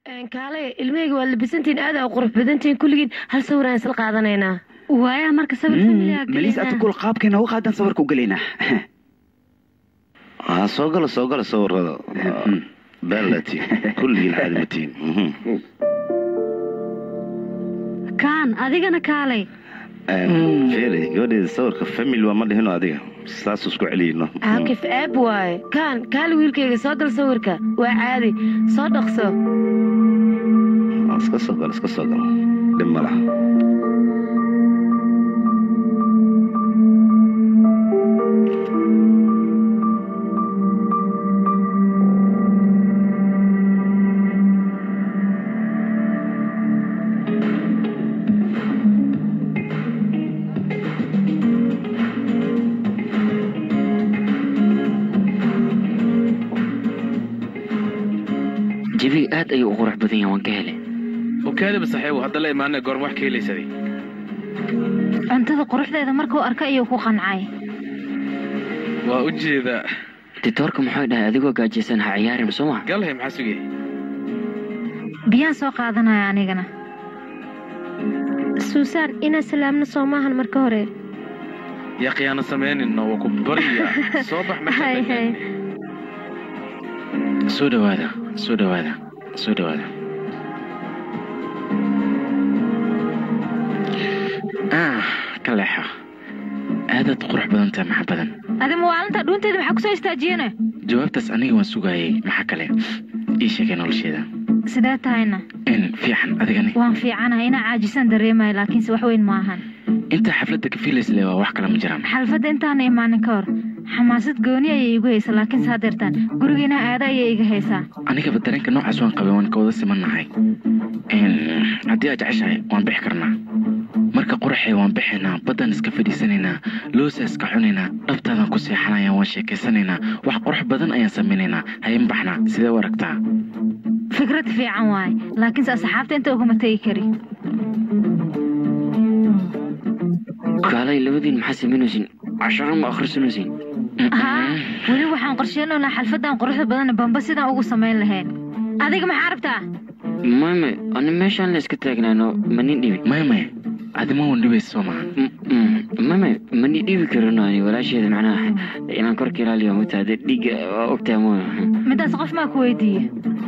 kaale ilmahayga waa labisantiin aad aa qurux badantiin kulligiin hal sawiraan isla qaadanaynaa waaya marka sawir familia melis ata kul qaabkeena u qaadan sawirka u gelaynaa ha soo gala soo gala sawirada baalati kulligiin caadimatiin kaan adigana kaalay fere gabadheeda sawirka family waa ma dhihino adiga saas isku celiyno caakif aab waaye kaan kaali wiilkayga soo gal sawirka waa caadi soo dhaqso iska soo gal iska soo gal dhib ma laha jabiga aad ayuu u qurux badan yahay waan ka helay okaadaba saxiibu hadda la imaana goorma wax ka helaysaday cuntada quruxdeeda markuu arka ayuu ku qancay waa u jeedaa ditoorka muxuu dhahay adigoo gaajaysan ha ciyaarin soo ma galhay maxaa sugay biyaan soo qaadanaya anigana suusaan inaan salaamno soo maahan marka hore yaa khiyaano samaynayno waa ku baryaa soo bax hay hay soo dhawaada soo dhawaada soo dhawaada ah ka leexa aadaad qurux badan tahay maxa badan adi mawaalinta dhuunteeda maxaa kusoo istaajiyene jawaabtaas aniga waan sugaayay maxaa kale ii sheegay nolosheeda sidee tahayna in fiican adigani waan fiicanahay inaa caajisan dareemayo laakiinse wax weyn maahan intaa xafladda ka fiilaysle waa wax kale ma jiraan xalfadda intaana imaanin ka hor xamaasad gooni ayay igu haysaa laakiinse haddeertaan gurigiina aada ayay iga haysaa anigaba dareenka noocaas waan qabay waan ka wada simannahay haddii aad jeceshahay waan bixi karnaa marka quraxee waan bixaynaa baddaan iska fadhiisanaynaa loosa iska cunaynaa dhabtaadaan ku seexanayaa waan sheekaysanaynaa wax qurux badan ayaan samaynaynaa hayin baxnaa sidee u aragtaa fikrad fiican waaye laakiinse asxaabta inta uguma tegi kari kaalay labadiin maxaa samaynaysin casharo ma akhrisanaysin haa weli waxaan qorsheynaynaa xalfaddan quruxda badan bamba sidaan ugu samayn lahayn adiga maxaa rabtaa mame ani meeshaan la iska taagnaano mani dhibi maya maya adima wan dhibaysa soo maahan mame mani dhibi karano ani walaasheeda macnaha inaan korka ilaaliyo mata hadee dhiigga waa ogtaa mo midaas qof maa ku weydiiye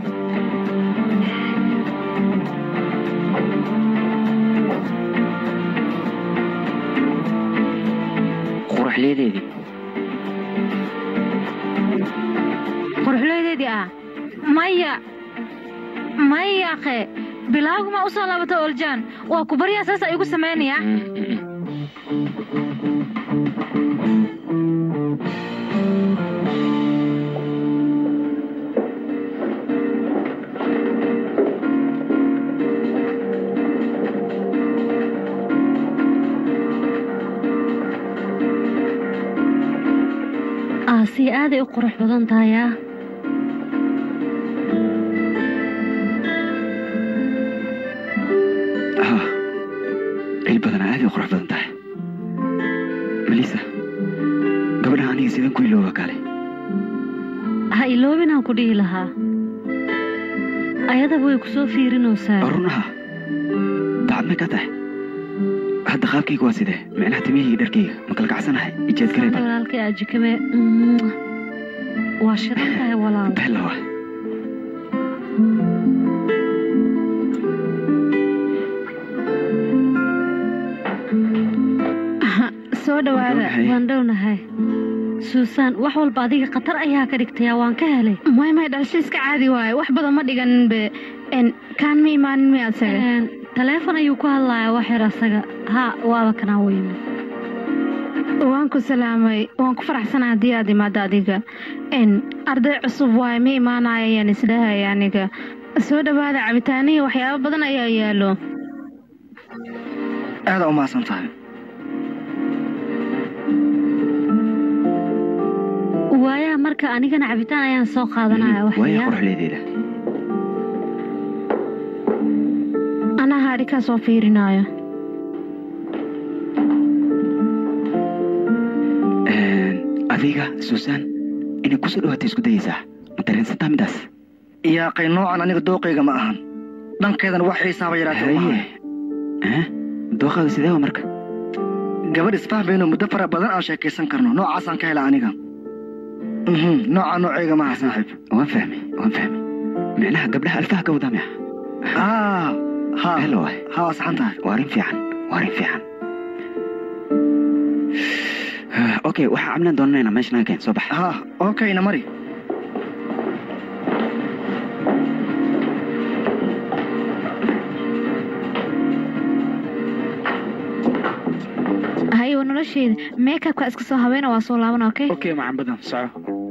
quruxleedeedii quruxleydeedii ah maya maya akhe bilaaguma u soo laabata oljaan waa ku baryaa saasa igu samaynayaa aasi aaday u qurux badan tahay ah ha il badana aaday u qurux badan tahay melisa gabadhan aniga sidaan ku ilooba kale ha iloobinaan ku dhihi lahaa ayadaba way ku soo fiirinaysaa runaha dacadna ka tahay hadda qaabkayga waa sidee micnaha timihii dharkayga ma kala kacsanahay ijeed gareeba walaalkay ajikame waa shidan tahay walaal bellawa soo dhawaada waan dhownahay suusaan wax walba adiga khatar ayaa ka dhigtayaa waan ka helay may may dhalasho iska caadi waaye wax badan ma dhiganinbe kaan ma imaanin mi asaga taleefon ayuu ku hadlayaa wax yar asaga haa waaba kanaa u yimid waan ku salaamay waan ku faraxsanaa haddii aad imaado adiga arday cusub waaye ma imaanaya ayaan isdhahaya aniga soo dhawaada cabitaanihii waxyaabo badan ayaa yaalo aadaa u mahadsan tahay waayaa marka anigana cabitaan ayaan soo qaadanaya waaya quruxleedeeda anaa haadhikaa soo fiirinaayo adiga suusaan inay kusoo dhawaatay isku dayaysaa ma dareensantaa midaas yaaqay noocan aniga dooqayga ma ahan dhankeedana wax xiisaaba yaraatay uma haye hayo Eh? dooqaada sidee wa marka gabadh isfahmayno muddo fara badan aan sheekaysan karno noocaasaan ka hela aniga Mhm, nooca noocayga maaha saaxiib waan fahmay waan fahmay micnaha gabdhaha alfaha ka wadaa miya aa ha helo waay ha waa saxan tahay waa arrin fiican waa arrin fiican okay waxaa cabnaan doonanaynaa meesha naga keen soo bax ha okayna mari haye waa nolosheeda meekabka iska soo habeena waa soo laabana okay okay macan badan soco